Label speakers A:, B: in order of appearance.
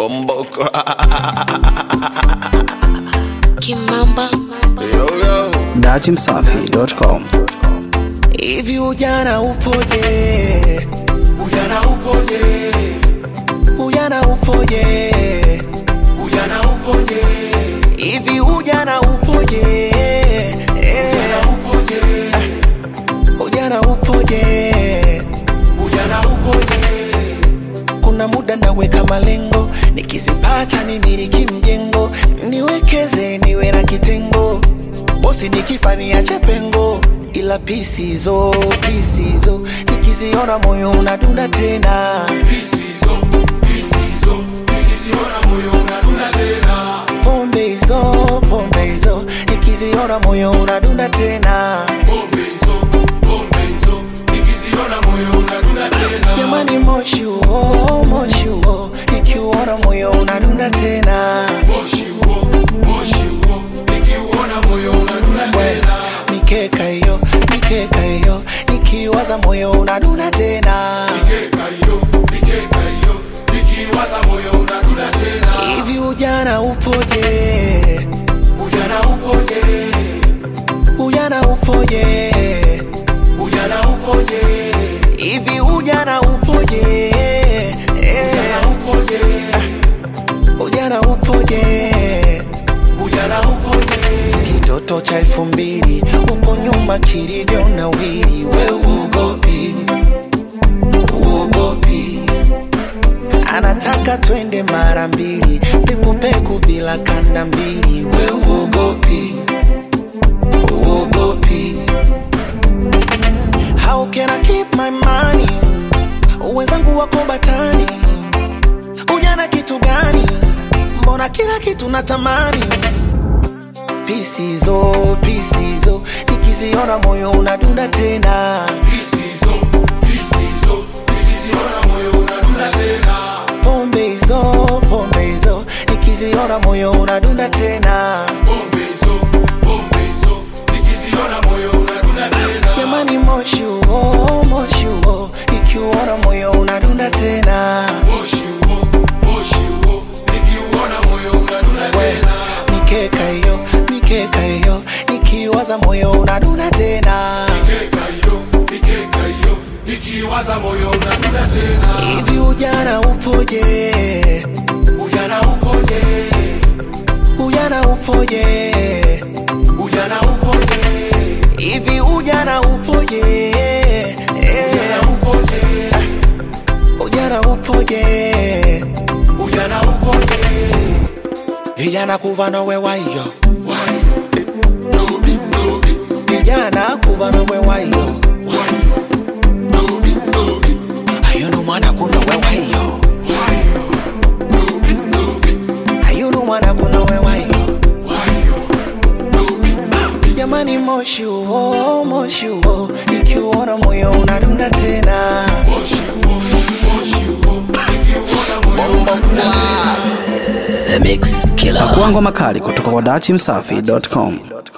A: Bomboko.
B: Kimamba
A: Yo, yo.
C: datimsafi.com
A: Hivi ujana upoje? Ujana upoje? Ujana upoje? Ujana upoje? Hivi ujana upoje? Ujana upoje? Ujana upoje? Ujana upoje? Kuna muda naweka malengo, nikizipata nimiliki mjengo, niwekeze niwe na kitengo, bosi nikifa niache pengo, ila pisizo pisizo nikiziona moyo unadunda tena pombe hizo pombe hizo nikiziona moyo unadunda tena jamani moshi huo moshi huo nikiuona moyo unadunda tena We, mikeka hiyo mikeka hiyo nikiwaza moyo unadunda tena hivi ujana upoje ujana upoje ujana upoje ujana upoje hivi ujana upoje ujana upoje ujana upoje ujana upoje kitoto cha elfu mbili huko nyuma kilivyo na wili we uogopi uogopi anataka twende mara mbili pekupeku bila kanda mbili we uogopi uogopi how can I keep my money wenzangu wako batani ujana kitu gani mbona kila kitu natamani pisizo pisizo nikiziona moyo unadunda tena pombe hizo pombe hizo nikiziona moyo unadunda tena jamani moshi huo moshi huo nikiuona moyo unadunda tena We, mikeka hiyo mikeka hiyo nikiwaza moyo unadunda tena hivi ujana upoje ujana upoje ujana upoje ujana upoje hivi ujana upoje ujana upoje ujana upoje ujana upoje vijana kuva nowe wayo vijana kuva nowe wayo ayunu mwana kuno wewayo ayunu mwana kuno wewayo jamani moshi huo moshi huo ikiuona moyo unadunda tena
C: pakuangwa makali kutoka kwa datimsafi.com